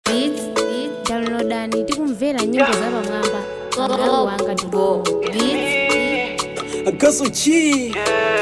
beats downloadani tikumvera nyimbo zapamwamba mlawi wanga tubo beats agaso chi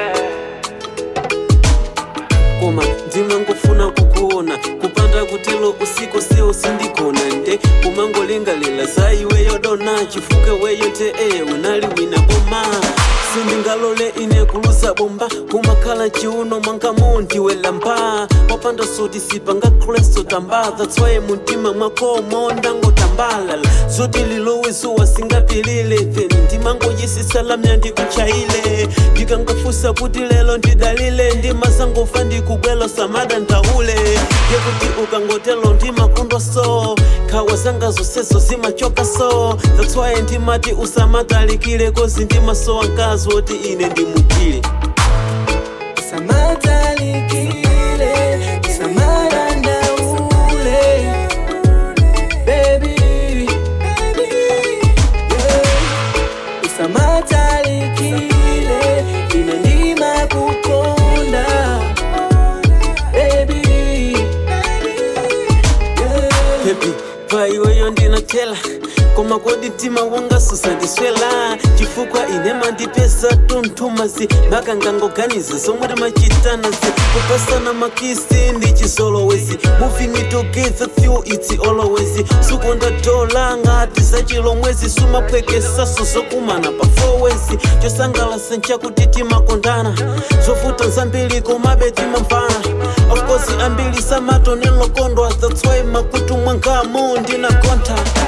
koma ndimangofuna kukuona kupanda kutelo usiku seo sindikona nde kumangolingalila za iweyo dona chifuke weyo nte e unali wina boma sindingalole ine kuluza bomba kumakhala chiuno mwangamo ndiwelamba wapanda soti sipanga kresto tamba that's why muntima mwako mondangotambalala zoti lilowezuwa singapilile then ndimangoyisisalamya ndikuchaile ndikangofusa kuti lelo ndidalile ndimasangofa ndikubwelo samada ndaule yekuti ukangotelo ndimakundwa so khawa zanga zonsezo zimachoka so that's why ndimati usamatalikile kozi ndimasowa mkazi woti ine ndimugile Samatalikile, samarandaule, baby, yeah. Samatalikile, inandima kukonda, baby, yeah. pepi paiweyo ndinotela koma kodi mtima wanga susandiswela chifukwa ine mandipesa tuntumazi makangangoganiza zomwe timachitanazi kupasana makisi ndi chisolowezi moving it together feel it's always sukonda dola ngati zachilomwezi sumaphwekesaso zokumana pa fowezi chosangalasa nchakuti timakondana zovuta zambiri komabe timamvana of course ambiri samatonelokondwa that's why makutu mwangamo ndinakonta